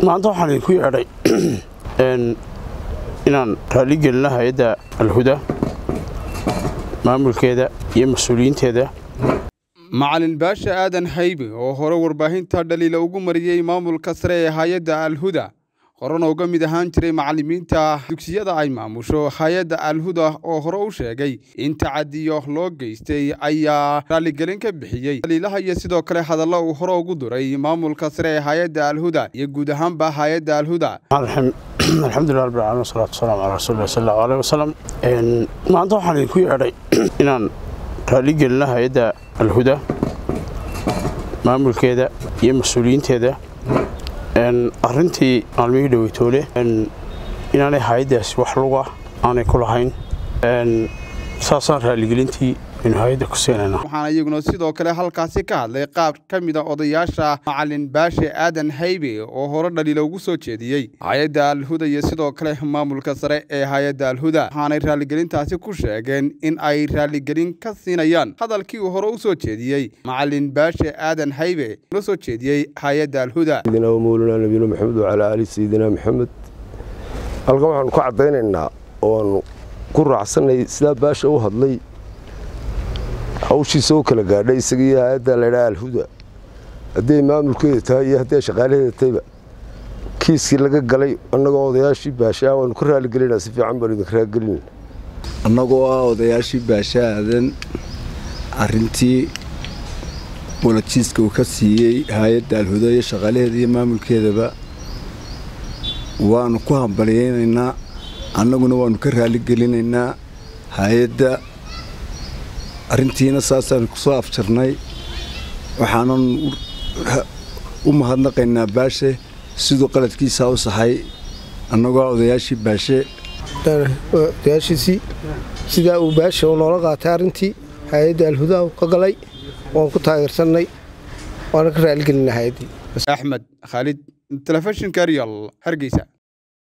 maanta waxaan idinku yeedhay inaan raaligelina hay-adda alhuda maamulkeeda iyo mas-uuliyiinteeda macalin baasha aadan haybe oo hore warbaahinta dhaliila ugu mariyey maamulka sare ee hay-adda alhuda horena uga mid ahaan jiray macallimiinta dugsiyada ay maamusho hay-adda alhuda oo hore u sheegay in tacadiyo loo geystay ayaa raaligelin ka bixiyey dhaliilaha iyo sidoo kale hadallo uu hore ugu duray maamulka sare ee hay-adda alhuda iyo guud ahaanba hay-adda alhuda alxamdulilah rabbil caalamiin wasalaatu wasalaamu calaa rasuulillah sal allahu aleyh wasalam maanta waxaan idinku yeedhay inaan raaligelina hay-adda alhuda maamulkeeda iyo mas-uuliyiinteeda arrintii maalmihii dhoweytoole inaanay hay-addaasi wax luga aanay ku lahayn saasaan raaligelintii aynu hay-adda ku seenayna waxaana iyaguna sidoo kale halkaasi ka hadlay qaar ka mid a odayaasha macalin baashe aadan haybe oo hore dhaliila ugu soo jeediyey hay-adda alhuda iyo sidoo kale maamulka sare ee hay-adda alhuda waxaanay raaligelintaasi ku sheegeen in ay raaligelin ka siinayaan hadalkii uu hore u soo jeediyey macalin baashe aadan haybe la soo jeediyey hay-adda alhuda sayidina wamawlana nabiyuna maxamed wacalaa aali sayidina maxamed halkan waxaanu ka caddaynaynaa ooaanu ku raacsanay sidaa baasha u hadlay hawshiisa u kala gaadhay isagiiyo hay-adda laydhaha alhuda hadday maamulkeeda tahay iyo hadday shaqaalaheeda tahayba kiiskii laga galay annagoo odayaashii baashaa waanu ka raaligelinaa si fiican baanu idinka raaligelinayna annagoo ah odayaashii baasha aadan arrintii bolojiiska uu ka siiyey hay-adda alhuda iyo shaqaalaheeda iyo maamulkeedaba waanu ku hambalyaynaynaa annaguna waanu ka raaligelinaynaa hay-adda arrintiina saasaan ku soo afjarnay waxaanan u mahadnaqaynaa baashe siduu qaladkiisaa u saxay annagoo odayaashii baashe odayaashiisii sidaa uu baashe uu noola qaatay arrintii hay-adda alhuda ka galay waan ku taageersannay waana ka raaligelinaa hay-addii axmed khaalid telefishinka real hargeysa